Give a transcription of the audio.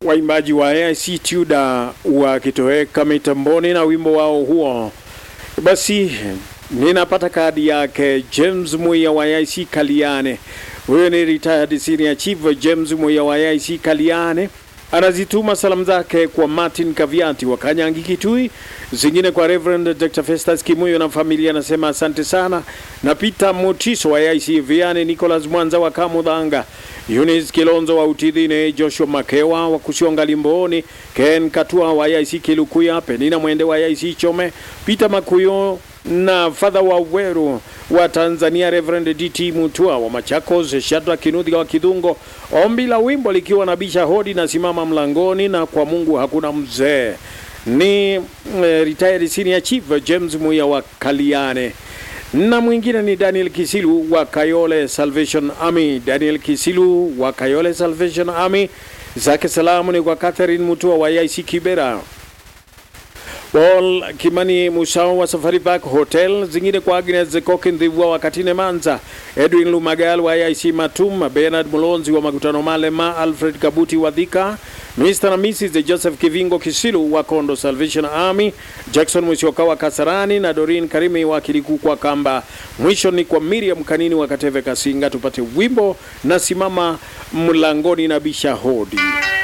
waimbaji wa AIC Tuda wakitoweka mitamboni na wimbo wao huo. Basi ninapata kadi yake James Muya wa AIC Kaliane. Huyo ni retired senior chief James Muya wa AIC Kaliane anazituma salamu zake kwa Martin Kaviati wa Kanyangi Kitui, zingine kwa Reverend Dr. Festus Kimuyo na familia, anasema asante sana, na Peter Motiso wa AIC Viane, Nicholas Mwanza wa Kamudhanga, Eunice Kilonzo wa Utidhine, Joshua Makewa wa Kusionga Limboni, Ken Katua wa AIC Kilukuya, Penina Mwende wa AIC Chome, Peter Makuyo na Father wa Weru wa Tanzania, Reverend DT Mutua wa Machakos, Shadra Kinudhi wa Kidungo. Ombi la wimbo likiwa na bisha hodi na simama mlangoni na kwa Mungu hakuna mzee. Ni eh, retired senior chief James Muya wa Kaliane na mwingine ni Daniel Kisilu wa Kayole Salvation Army. Daniel Kisilu wa Kayole Salvation Army, zake salamu ni kwa Catherine Mutua wa IC Kibera. Paul Kimani Musao wa Safari Park Hotel, zingine kwa Agnes Koki Ndhivua wa Katine Manza, Edwin Lumagal wa IC Matum, Bernard Mulonzi wa Makutano Malema, Alfred Kabuti wa Dhika, Mr. na Mrs. Joseph Kivingo Kisilu wa Kondo Salvation Army, Jackson Musyoka wa Kasarani na Dorin Karimi wa Kiliku kwa Kamba. Mwisho ni kwa Miriam Kanini wa Kateve Kasinga. Tupate wimbo na simama mlangoni na bisha hodi.